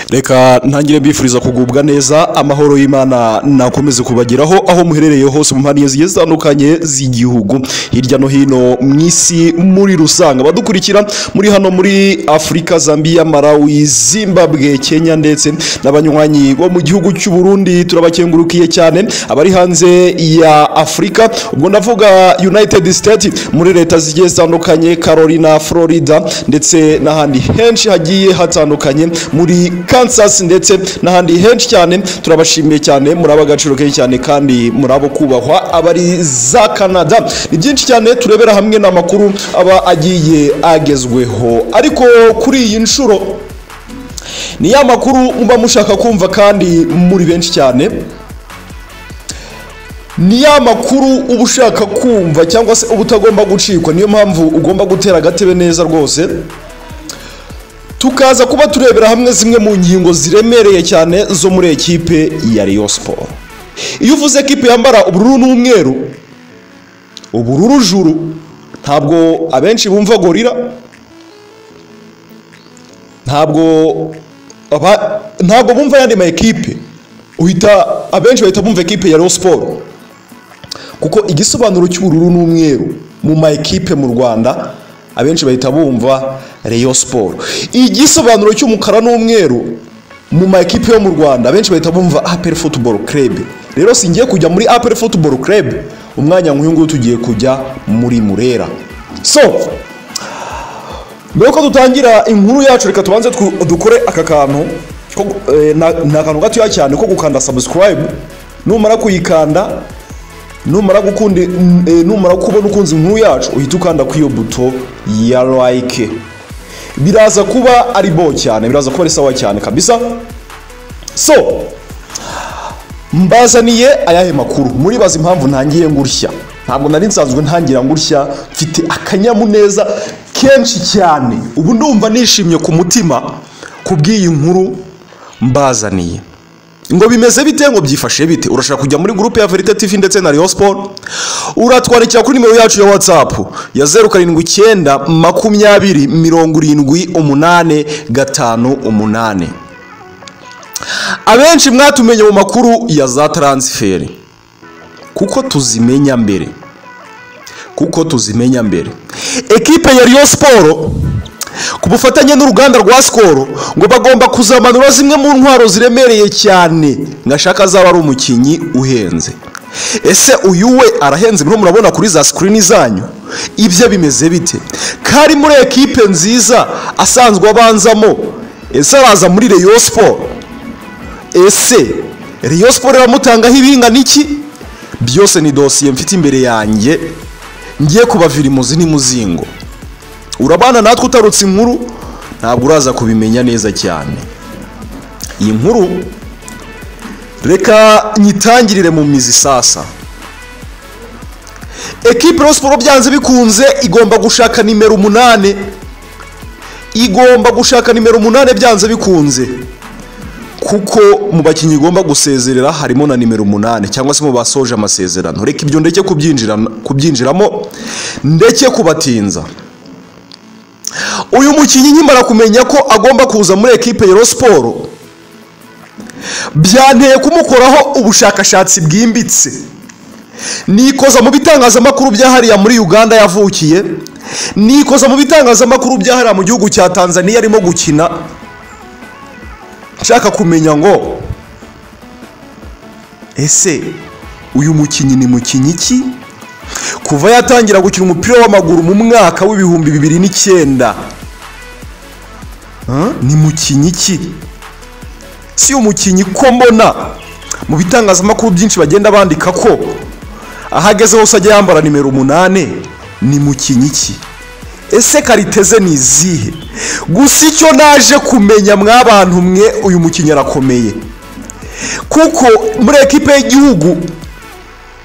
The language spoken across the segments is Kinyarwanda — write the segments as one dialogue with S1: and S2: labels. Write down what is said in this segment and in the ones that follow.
S1: reka ntangire mbifuriza kugubwa neza amahoro y'imana nakomeze kubageraho aho muherereye hose mu mpande zigiye zitandukanye z'igihugu hirya no hino mu isi muri rusange abadukurikira muri hano muri afurika zambia malawi zimbabwe kenya ndetse n'abanywanyi bo mu gihugu cy'u burundi turabakengurukiye cyane abari hanze ya afurika ubwo ndavuga united state muri leta zigiye zitandukanye carolina florida ndetse n'ahandi henshi hagiye hatandukanye muri Kansas ndetse n'ahandi henshi cyane turabashimiye cyane muri abagaciro kenshi cyane kandi muri abo kubahwa abari za Canada ni byinshi cyane turebera hamwe n'amakuru aba agiye agezweho ariko kuri iyi nshuro ni ya makuru muba mushaka kumva kandi muri benshi cyane ni ya makuru uba ushaka kumva cyangwa se uba utagomba gucikwa niyo mpamvu ugomba gutera agatebe neza rwose tukaza kuba turebera hamwe zimwe mu ngingo ziremereye cyane zo muri ekipe ya Rayon Sport iyo uvuze ekipe yambara ubururu n'umweru ubururu juru ntabwo abenshi bumva gorira ntabwo ntabwo bumva ayandi ma ekipe uhita abenshi bahita bumva ekipe ya Rayon Sport kuko igisobanuro cy'ubururu n'umweru mu ma ekipe mu Rwanda abenshi bahita bumva Rayon Sport igisobanuro cy'umukara n'umweru mu ma ekipe yo mu Rwanda abenshi bahita bumva APR Football Club rero singiye kujya muri APR Football Club umwanya nk'uyu nguyu tugiye kujya muri Murera so mbere ko dutangira inkuru yacu reka tubanze dukore aka kantu ni akantu gatoya cyane ko gukanda subscribe numara kuyikanda numara gukunda numara kubona ukunze inkuru yacu uhita ukanda ku iyo buto ya like biraza kuba ari bo cyane biraza kuba ari sawa cyane kabisa so mbazaniye ayahe makuru muribaza impamvu ntangiye ngurishya ntabwo nari nsanzwe ntangira ngurishya mfite akanyamuneza kenshi cyane ubu ndumva nishimye ku mutima ku bw'iyi nkuru mbazaniye ngo bimeze bite ngo byifashe bite urashaka kujya muri gurupe ya verite tivi ndetse na riyo siporo uratwandikira kuri nimero yacu ya watsapu ya zeru karindwi icyenda makumyabiri mirongo irindwi umunani gatanu umunani abenshi mwatumenye mu makuru ya za taransiferi kuko tuzimenya mbere kuko tuzimenya mbere ekipe ya riyo siporo ku bufatanye n'uruganda rwa sikoro ngo bagomba kuzamanura zimwe mu ntwaro ziremereye cyane ngashaka azaba ari umukinnyi uhenze ese uyu we arahenze bino murabona kuri za sikirini zanyu ibyo bimeze bite kari muri ekipe nziza asanzwe abanzamo ese araza muri reyo siporo ese reyo siporo iramutangaho ibingana iki byose ni dosiye mfite imbere yanjye ngiye kubavira imuzi n'imuzingo urabana natwe utarutse inkuru ntabwo uraza kubimenya neza cyane iyi nkuru reka nyitangirire mu mizi sasa ekipe siporo byanze bikunze igomba gushaka nimero umunani igomba gushaka nimero umunani byanze bikunze kuko mu bakinnyi igomba gusezerera harimo na nimero umunani cyangwa se mu basoje amasezerano reka ibyo ndeke kubyinjiramo ndeke kubatinza uyu mukinnyi nkimara kumenya ko agomba kuza muri ekipe ya siporo byanteye kumukoraho ubushakashatsi bwimbitse nikoza mu bitangazamakuru byahariya muri uganda yavukiye nikoza mu bitangazamakuru byahariya mu gihugu cya tanzania arimo gukina nshaka kumenya ngo ese uyu mukinnyi ni mukinnyi ki kuva yatangira gukina umupira w'amaguru mu mwaka w'ibihumbi bibiri n'icyenda ni mukinnyi ki si umukinnyi ko mbona mu bitangazamakuru byinshi bagenda bandika ko ahageze hose ajya yambara nimero umunani ni mukinnyi ki ese kariteze ni izihe gusa icyo naje kumenya mwabantu mwe uyu mukinnyi arakomeye kuko muri ekipe y'igihugu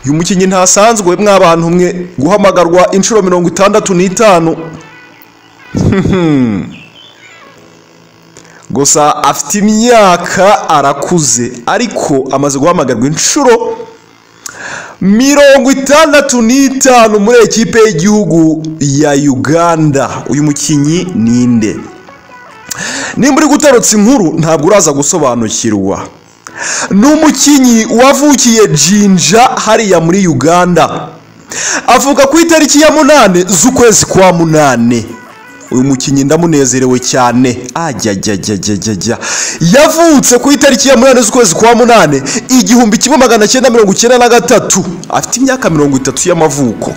S1: uyu mukinnyi ntasanzwe mw'abantu umwe guhamagarwa inshuro mirongo itandatu n'itanu gusa afite imyaka arakuze ariko amaze guhamagarwa inshuro mirongo itandatu n'itanu muri ekipe y'igihugu ya uganda uyu mukinnyi ni inde nimba uri gutarutsa inkuru ntabwo uraza gusobanukirwa ni umukinnyi wavukiye jinja hariya muri uganda avuka ku itariki ya munani z'ukwezi kwa munani uyu mukinnyi ndamunezerewe cyane ajyajyajyajyajya yavutse ku itariki ya munani z'ukwezi kwa munani igihumbi kimwe magana cyenda mirongo icyenda na gatatu afite imyaka mirongo itatu y'amavuko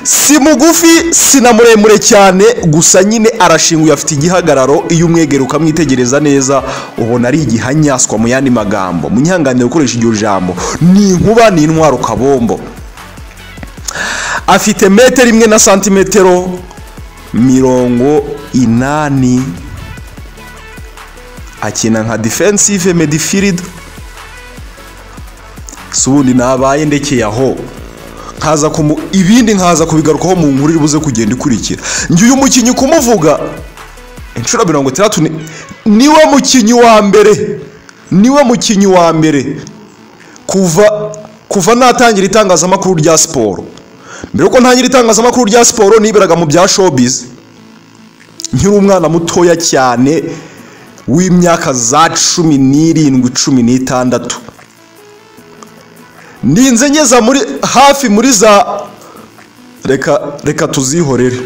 S1: si mugufi si na muremure cyane gusa nyine arashinguye afite igihagararo iyo umwegera ukamwitegereza neza ubona ari igihanyaswa mu yandi magambo munyanganire gukoresha iryo jambo ni inkuba ni intwaro kabombo afite metero imwe na santimetero mirongo inani akina nka defensive midfield si ubundi nabaye ndekeye aho nkaza kumu ibindi nkaza kubigarukaho mu nkuru iri buze kugenda ikurikira njye uyu mukinnyi kumuvuga inshuro mirongo itandatu ni- niwe mukinnyi wa mbere niwe mukinnyi wa mbere kuva kuva natangira itangazamakuru rya siporo mbere yuko ntangira itangazamakuru rya siporo niberaga mu bya showbiz nkiri umwana mutoya cyane w'imyaka za cumi n'irindwi cumi n'itandatu ninze ngeza muri hafi muri za reka reka tuzihorere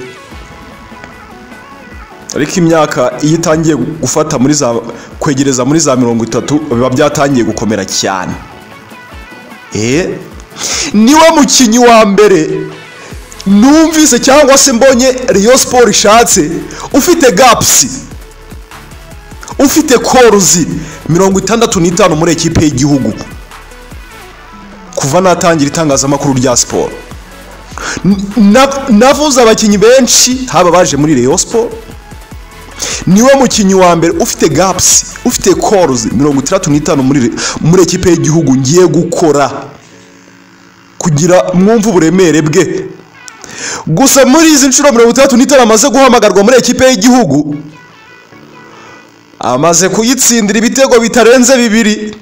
S1: ariko imyaka iyo itangiye gufata muri za kwegereza muri za mirongo itatu biba byatangiye gukomera cyane eh niwe mukinnyi wa mbere numvise cyangwa se mbonye Rayon Sport ishatse ufite gapusi ufite koruzi mirongo itandatu n'itanu muri ekipe y'igihugu kuva natangira itangazamakuru rya siporo N- na- navuze abakinnyi benshi haba baje muri Rayon Sport niwe mukinnyi wa mbere ufite gapusi ufite koruzi mirongo itandatu n'itanu muri re- muri ekipe y'igihugu ngiye gukora kugira mwumve uburemere bwe gusa muri izi nshuro mirongo itandatu n'itanu amaze guhamagarwa muri ekipe y'igihugu amaze kuyitsindira ibitego bitarenze bibiri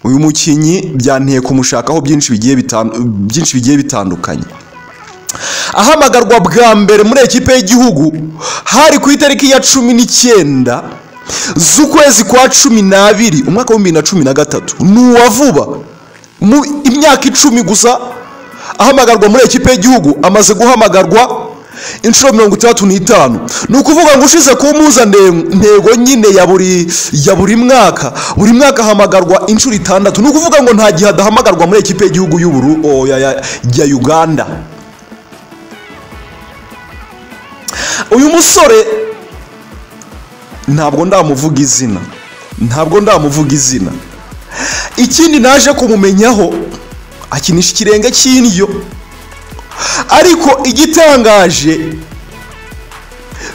S1: uyu mukinnyi byanteye kumushakaho byinshi bigiye bitan- byinshi bigiye bitandukanye ahamagarwa bwa mbere muri ekipe y'igihugu hari ku itariki ya cumi n'icyenda z'ukwezi kwa cumi n'abiri umwaka w'ibihumbi bibiri na cumi na gatatu ni uwa vuba mu imyaka icumi gusa ahamagarwa muri ekipe y'igihugu amaze guhamagarwa inshuro mirongo itandatu n'itanu ni ukuvuga ngo ushize ku ntego nyine ya buri ya buri mwaka buri mwaka ahamagarwa inshuro itandatu ni ukuvuga ngo nta gihe adahamagarwa muri ekipe y'igihugu y'uburu o, ya- ya- ya uganda uyu musore ntabwo ndamuvuga izina ntabwo ndamuvuga izina ikindi naje kumumenyaho akinisha ikirenge cy'indyo ariko igitangaje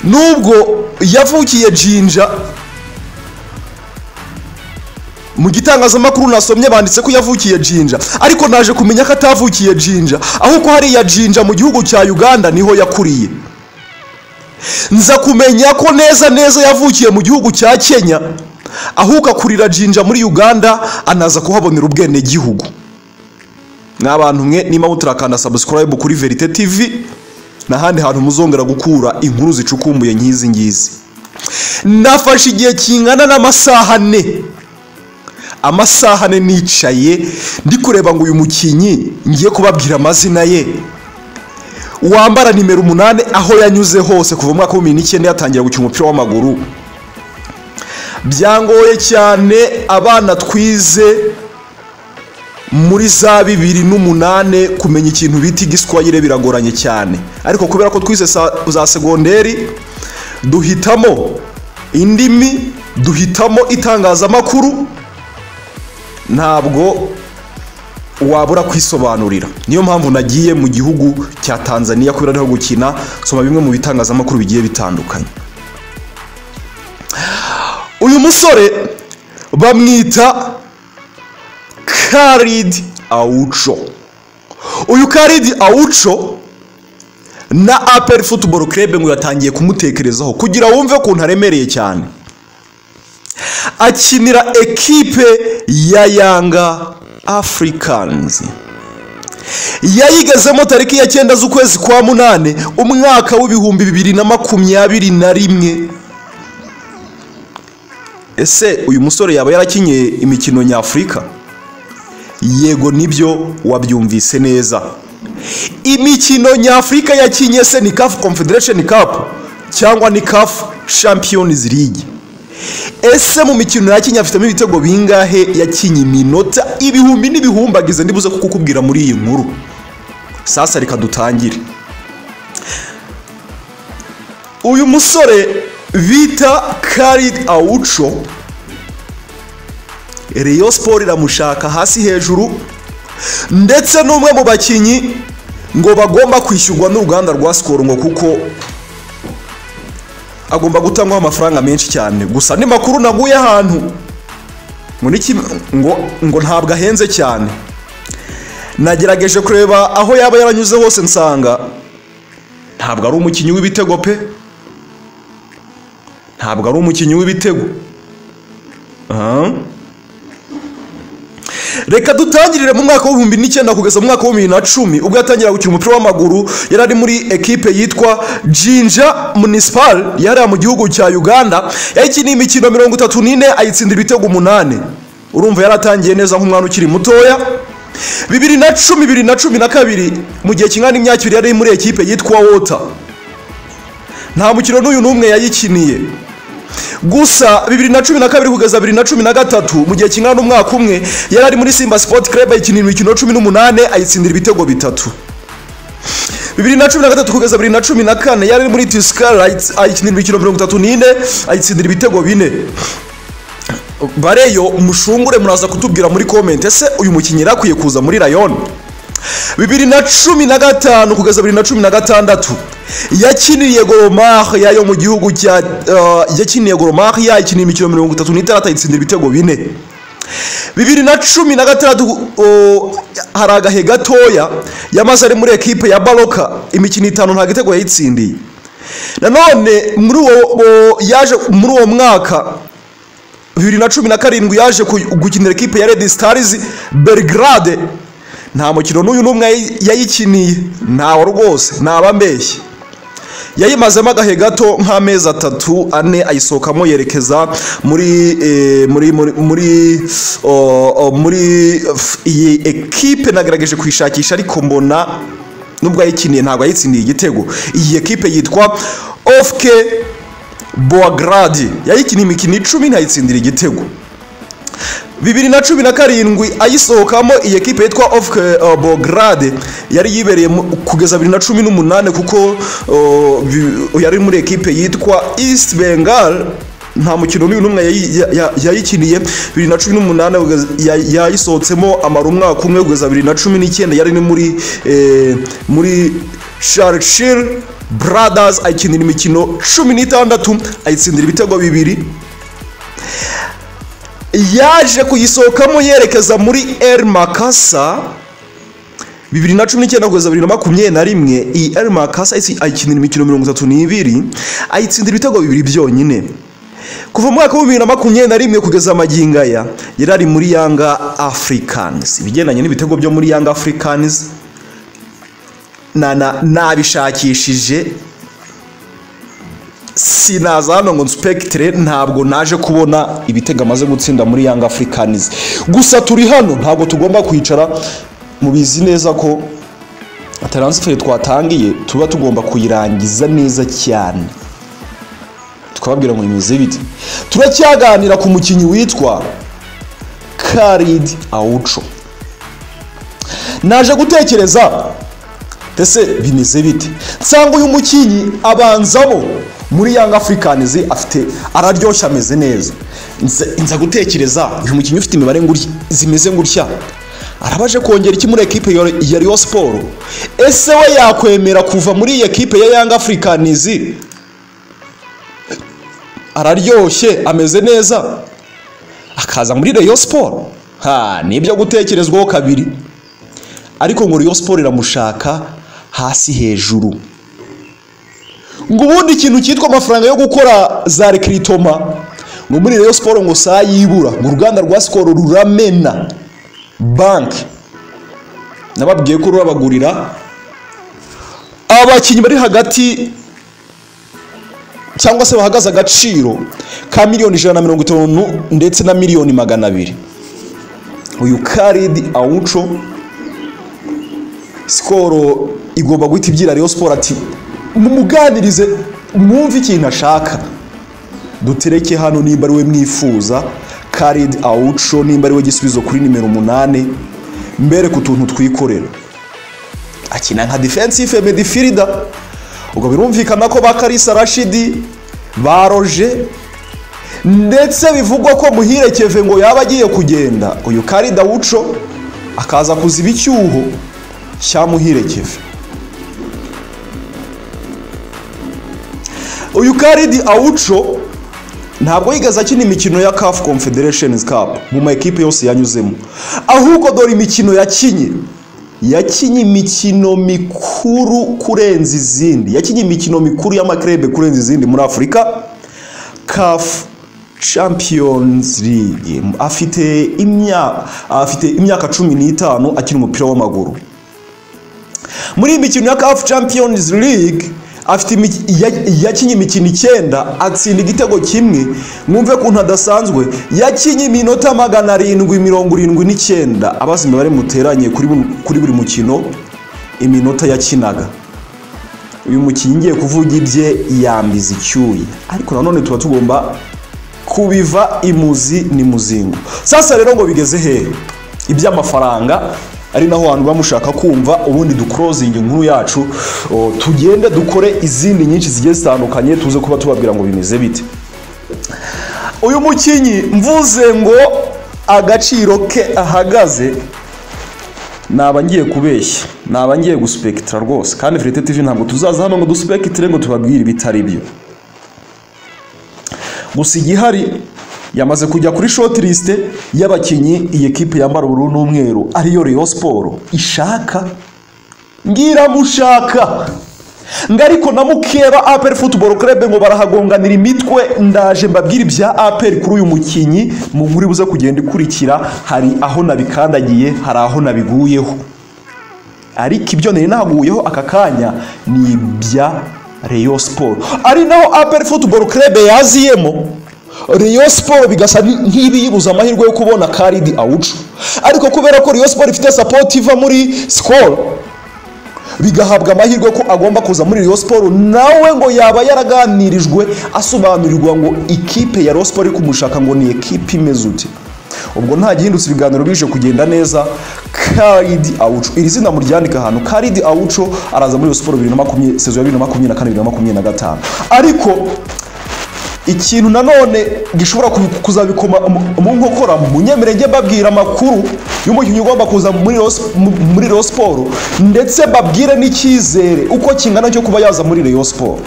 S1: nubwo yavukiye jinja mu gitangazamakuru nasomye banditse ko yavukiye jinja ariko naje kumenya ko atavukiye jinja ahubwo hariya jinja mu gihugu cya uganda niho yakuriye nza kumenya ko neza neza yavukiye mu gihugu cya kenya ahubwo akurira jinja muri uganda anaza kuhabonera ubwenegihugu n'abantu mwe niba mutarakanda subscribe kuri verite tv n'ahandi hantu muzongera gukura inkuru zicukumbuye nk'izi ngizi nafashe igihe kingana n'amasaha ane amasaha ane nicaye ndi kureba ngo uyu mukinnyi ngiye kubabwira amazina ye wambara nimero umunani aho yanyuze hose kuva mu mwaka w'ibihumbi bibiri n'icyenda yatangira gukina umupira w'amaguru byangoye cyane abana twize muri za bibiri n'umunani kumenya ikintu bita igiswahire biragoranye cyane ariko kubera ko twize sa- za segonderi duhitamo indimi duhitamo itangazamakuru ntabwo wabura kwisobanurira niyo mpamvu nagiye mu gihugu cya tanzania kubera ariho gukina soma bimwe mu bitangazamakuru bigiye bitandukanye uyu musore bamwita karidi awuco uyu karidi awuco na aperi futuboro kerebe ngo yatangiye kumutekerezaho kugira wumve ukuntu aremereye cyane akinira ekipe ya yanga afurikanizi yayigezemo tariki ya cyenda z'ukwezi kwa munani umwaka w'ibihumbi bibiri na makumyabiri na rimwe ese uyu musore yaba yarakinye imikino nyafurika yego nibyo wabyumvise neza imikino nyafurika yakinye se ni CAF Confederation Cup cyangwa ni CAF Champions League ese mu mikino yakinye afitemo ibitego bingahe yakinye iminota ibihumbi n'ibihumbagize ndibuze ko kukubwira muri iyi nkuru sasa reka dutangire uyu musore bita Khalid Aucho Rayon Sport iramushaka hasi hejuru ndetse n'umwe mu bakinnyi ngo bagomba kwishyurwa n'uruganda rwa sikoro ngo kuko agomba gutangwaho amafaranga menshi cyane gusa ni makuru naguye ahantu ngo ni kim- ngo- ngo ntabwo ahenze cyane nagerageje kureba aho yaba yaranyuze hose nsanga ntabwo ari umukinnyi w'ibitego pe ntabwo ari umukinnyi w'ibitego Aha. reka dutangirire mu mwaka w'ibihumbi n'icyenda kugeza mu mwaka w'ibihumbi bibiri na cumi ubwo yatangira gukina umupira w'amaguru yari ari muri ekipe yitwa jinja munisipal yari mu gihugu cya uganda yakiniye imikino mirongo itatu n'ine ayitsindira ibitego umunani urumva yaratangiye neza nk'umwana ukiri mutoya bibiri na cumi bibiri na cumi na kabiri mu gihe kingana n'imyaka ibiri yari ari muri ekipe yitwa wota nta mukino n'uyu n'umwe yayikiniye gusa bibiri na cumi na kabiri kugeza bibiri na cumi na gatatu mu gihe kingana n'umwaka umwe yari ari muri simba sport club ayikinira imikino cumi n'umunani ayitsindira ibitego bitatu bibiri na cumi na gatatu kugeza bibiri na cumi na kane yari ari muri tuskar ayikinira imikino mirongo itatu n'ine ayitsindira ibitego bine bareyo mushungure muraza kutubwira muri komenti ese uyu mukinnyi yari akwiye kuza muri rayoni bibiri na cumi na gatanu kugeza bibiri na cumi na gatandatu yakiniye goromari yayo mu gihugu cya eh, yakiniye goromari yakiniye imikino mirongo itatu n'itandatu ayitsindira ibitego bine bibiri na cumi na gatandatu o, hari agahe gatoya yamaze ari muri ekipe ya baroka imikino itanu nta gitego yayitsindiye nanone muri uwo o, yaje muri uwo mwaka bibiri na cumi na karindwi yaje ku- gukinira ekipe ya Red Stars Belgrade nta mukino n'uyu n'umwe yayi- yayikiniye ntawe rwose ntaba mbeshye yayimazemo agahe gato nk'amezi atatu ane ayisohokamo yerekeza muri eh, muri muri muri o- o- muri f- iyi ekipe nagerageje kuyishakisha ariko mbona nubwo yayikiniye ntabwo yayitsindiye igitego iyi ekipe yitwa ofke Boagradi yayikiniye imikino icumi ntayitsindira igitego bibiri na cumi na karindwi ayisohokamo iyi ekipe yitwa ofke uh, Boagrad yari yibereye mu- kugeza bibiri na cumi n'umunani kuko uh, bi- yari muri ekipe yitwa East Bengal nta mukino n'uyu n'umwe yayi- ya- ya- yayikiniye bibiri na cumi n'umunani kugeza- ya- yayisohotsemo amara umwaka umwe kugeza bibiri na cumi n'icyenda yari ni muri eh, muri Sharshir Brothers ayikinira imikino cumi n'itandatu ayitsindira ibitego bibiri yaje kuyisohokamo yerekeza muri El Makasa bibiri na cumi n'icyenda kugeza bibiri na makumyabiri na rimwe iyi El Makasa ayitsi- ayikinira imikino mirongo itatu n'ibiri ayitsindira ibitego bibiri byonyine kuva mu mwaka wa bibiri na makumyabiri na rimwe kugeza magingo aya yari ari muri Yanga Africans ibigendanye n'ibitego byo muri Yanga Africans na na nabishakishije sinaza hano ngo nsupekitere ntabwo naje kubona ibitego amaze gutsinda muri Young Africans gusa turi hano ntabwo tugomba kwicara mubizi neza ko transfer twatangiye tuba tugomba kuyirangiza neza cyane tukababwira ngo bimeze bite turacyaganira ku mukinnyi witwa Khalid Aucho naje gutekereza ese bimeze bite nsanga uyu mukinnyi abanzamo muri Young Africans afite araryoshya ameze neza nza nza gutekereza uyu mukinnyi ufite imibare nguri- zimeze ngutya arabaje kongera iki muri ekipe ya ya Rayon Sport ese we yakwemera kuva muri iyi ekipe ya Young Africans araryoshye ameze neza akaza muri Rayon Sport ha nibyo gutekerezwaho kabiri ariko ngo Rayon Sport iramushaka hasi hejuru ngo ubundi ikintu cyitwa amafaranga yo gukora za rekiritoma ngo muri Rayon Sport ngo saa yibura ngo uruganda rwa Skol ruramena banki nababwiye ko rurabagurira abakinnyi bari hagati cyangwa se bahagaze agaciro ka miliyoni ijana na mirongo itanu ndetse na miliyoni magana abiri uyu karidi awuco sikoro igomba guhita ibyira Rayon siporo ati mumuganirize mwumve ikintu ashaka dutereke hano nimba ari we mwifuza karidi awuco nimba ari we gisubizo kuri nimero umunani mbere ku tuntu twikorera akina nka defensive medifirida ubwo birumvikana ko ba karisa rashidi ba roje ndetse bivugwa ko muhirekeve ngo yaba agiye kugenda uyu karida wuco akaza kuziba icyuho cya muhirekeve uyu karidi awuco ntabwo yigeze akina imikino ya CAF Confederations Cup mu ma ekipe yose yanyuzemo ahubwo dore imikino yakinye yakinye imikino mikuru kurenza izindi yakinye imikino mikuru y'amakrebe kurenza izindi muri afurika CAF Champions League afite imyaka afite imyaka cumi n'itanu akina umupira w'amaguru muri iyi mikino ya CAF Champions League afite imi- ya- yakinye imikino icyenda atsinda igitego kimwe mwumve kuntu adasanzwe yakinye iminota magana arindwi mirongo irindwi n'icyenda abazi imibare muteranye kuri bu- kuri buri mukino iminota yakinaga uyu mukinnyi ngiye kuvuga ibye yambiza icyuya ariko nanone tuba tugomba kubiva imuzi ni muzingo sasa rero ngo bigeze hehe iby'amafaranga ari naho hantu muba mushaka kumva ubundi dukorozingi inkuru yacu o, tugende dukore izindi nyinshi zigiye zitandukanye tuze kuba tubabwira ngo bimeze bite uyu mukinnyi mvuze ngo agaciro ke ahagaze naba ngiye kubeshya naba ngiye guspekitira rwose kandi Verite TV ntabwo tuzaza hano ngo duspekitire ngo tubabwire ibitari byo gusa igihari yamaze kujya kuri short list y'abakinnyi iyi kipe yambara ubururu n'umweru ariyo Rayon Sport ishaka ngiramushaka ngo ariko na mukeba APR Football Club ngo barahagonganira imitwe ndaje mbabwire ibya APR kuri uyu mukinnyi mu nkuru buze kugenda ikurikira hari aho nabikandagiye hari aho nabiguyeho ariko ibyo nari naguyeho aka kanya ni ibya Rayon Sport ari naho APR Football Club yaziyemo Rayon Sport bigasa nk'ibiyibuza amahirwe yo kubona Karidi Awucu ariko kubera ko Rayon Sport ifite support iva muri Skol bigahabwa amahirwe ko agomba kuza muri Rayon Sport nawe ngo yaba yaraganirijwe asobanurirwa ngo ikipe ya Rayon Sport iri kumushaka ngo ni ekipe imeze ute ubwo nta gihindutse ibiganiro bije kugenda neza karidi awuco iri zina muryandika ahantu karidi awuco araza muri Rayon Sport bibiri na makumyabiri sezo ya bibiri na makumyabiri na kane bibiri na makumyabiri na gatanu ariko ikintu nanone gishobora ku- kuzabikoma mu- mu nkokora munyemerege babwira amakuru y'umukinnyi ugomba kuza muri Rayon Sp- mu- muri Rayon Sport ndetse babwire n'icyizere uko kingana cyo kuba yaza muri Rayon Sport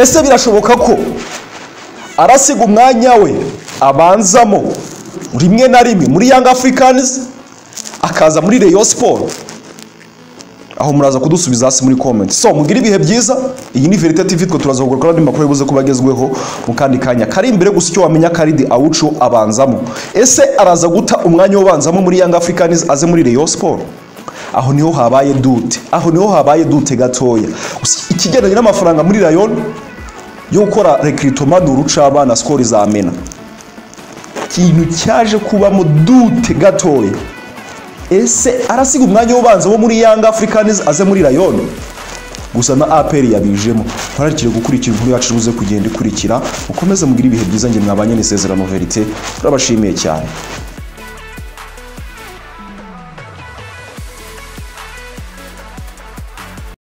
S1: ese birashoboka ko arasiga umwanya we abanzamo rimwe na rimwe muri Young Africans akaza muri Rayon Sport aho muraza kudusubiza hasi muri comment so mugire ibihe byiza iyi ni verite tv twe turaza kugura kandi makuru yibuze kuba agezweho mu kandi kanya kari imbere gusa icyo wamenya karidi awucu abanzamo ese araza guta umwanya ubanzamo muri young africans aze muri rayon sport aho niho habaye dute aho niho habaye dute gatoya Gusa ikigendanye n'amafaranga muri rayon yo gukora rekiritoma ni urucabana sikoro izamena ikintu cyaje kubamo dute gatoya ese arasiga umwanya w'ubanza wo muri Young Africans aze muri Rayon gusa na APR yabijemo mwararikire gukurikira inkuru yacu ibuze kugenda ikurikira mukomeze mugire ibihe byiza nge mwabanye n'isezerano verite turabashimiye cyane